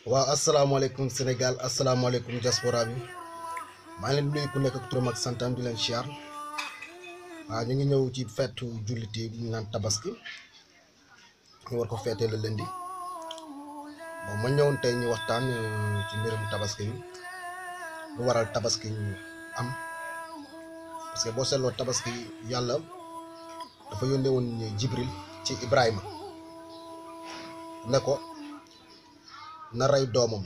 waaw asalaamaaleykum Sénégal asalaamaaleykum diaspora bi maa ngi leen di nuyu ku nekk ak turam ak santam di leen siyaar waaw ñu ngi ñëw ci feetu jullit yi ñu naan tabaski ñu war ko feetee la lundi bon ma ñëwoon tey ñu waxtaan euh, ci mbirum tabaski bi lu waral tabaski ñu am parce que boo seetloo tabaski yàlla dafa yónnee woon Jibril ci Ibrahima ne ko na rey doomam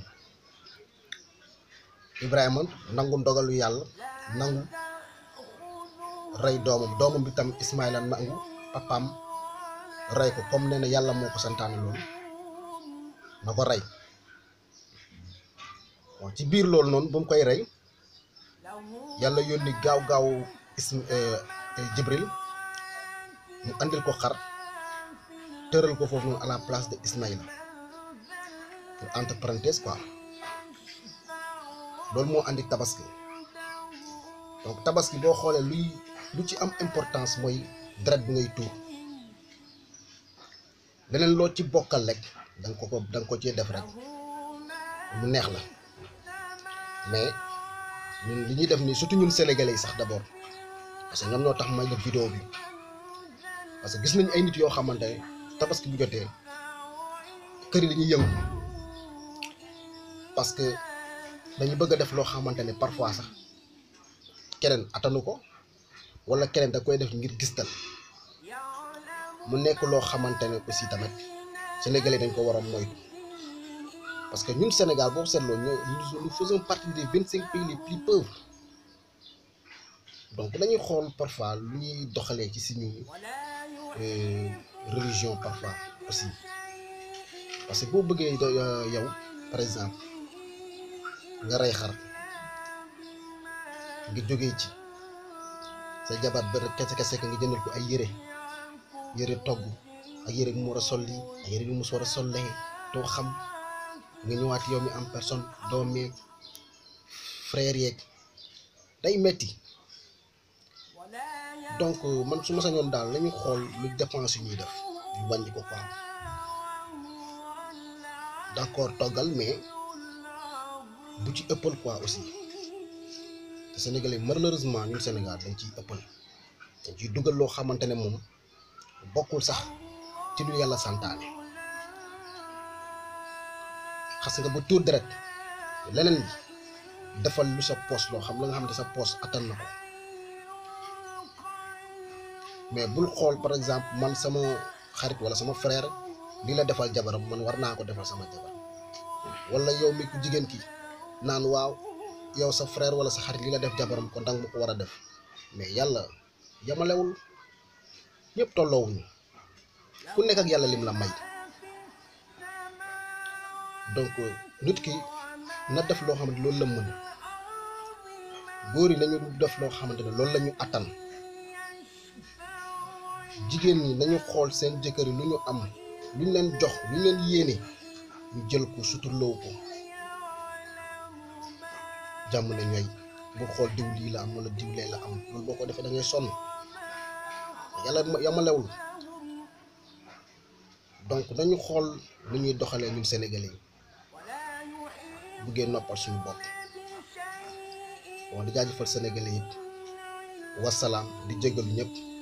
Ibrahima nangu ndogalu yàlla nangu rey doomam doomam bi tam Ismaïla nangu papaam rey ko comme nee na yàlla moo ko santaane loolu na ko rey bon ci biir loolu noonu ba mu koy rey yàlla yónni gaaw gaaw ism Jibril mu andil ko xar tëral ko foofu noonu à la place de Ismaïla pour entre parenthèses quoi loolu moo andi tabaski donc tabaski boo xoolee luy lu ci am importance mooy deret bi ngay tuur leneen loo ci bokkal rek da nga ko ko da nga ko cee def rek mu neex la mais ñun li ñuy def nii surtout ñun sénégalais yi sax d'abord parce que ñoom ñoo tax may def vidéo bi parce que gis nañ ay nit yoo xamante ne tabaski bu jotee kër yi dañuy yëngu parce que dañu bëgg a def loo xamante ne parfois sax keneen attanu ko wala keneen da koy def ngir gistal mu nekk loo xamante ne aussi tamit sénégalais dañ ko war a moytu parce que ñun Sénégal boobu seetloo ñoo nous faisons partie des vingt cinq pays les plus pauvres donc dañuy xool parfois lu ñuy doxalee ci suñu religion parfois aussi parce que boo bëggee yow par exemple nga rey xar nga jógee ci sa jabar ba kese kese nga jëndal ko ay yére yére togg ak yére bi mu war a solli ak yére bi mu war a sollee doo xam nga ñëwaat yow mi am personne doom yeeg frère yeeg day metti donc man su ma sañoon daal lañu xool lu dépense yu ñuy def ñu wàññi ko quoi d'accord toggal mais bu ci ëppal quoi aussi te sénégalais malheureusement ñun Sénégal dañ ciy ëppal dañ ciy dugal loo xamante ne moom bokkul sax ci lu yàlla santaane xas nga ba tuur deret leneen bi defal lu sa poos loo xam la nga xam ne sa poos attan na ko mais bul xool par exemple man sama xarit wala sama frère li la defal jabaram man war naa ko defal sama jabar wala yow mi ku jigéen ki naan waaw yow sa frère wala sa xarit li la def jabaram kon danga ma ko war a def mais yàlla yamalewul ñëpp tolloowuñu ku nekk ak yàlla lim la may donc nit ki na def loo xamante loolu la mën góor yi nañu def loo xamante ne loolu la ñu attan jigéen ñi nañu xool seen jëkkër yi lu ñu am lu ñu leen jox lu ñu leen yéene ñu jël ko suturloo ko jàmm ne ñooy bu xool diw lii la am wala diw lee la am loolu boo ko defee da ngay sonn yàlla yamalewul donc nañu xool lu ñuy doxalee ñun sénégalais yi buggee noppal suñu bopp bon di jaajëfal sénégalais yëpp wasalaam di jégalu ñëpp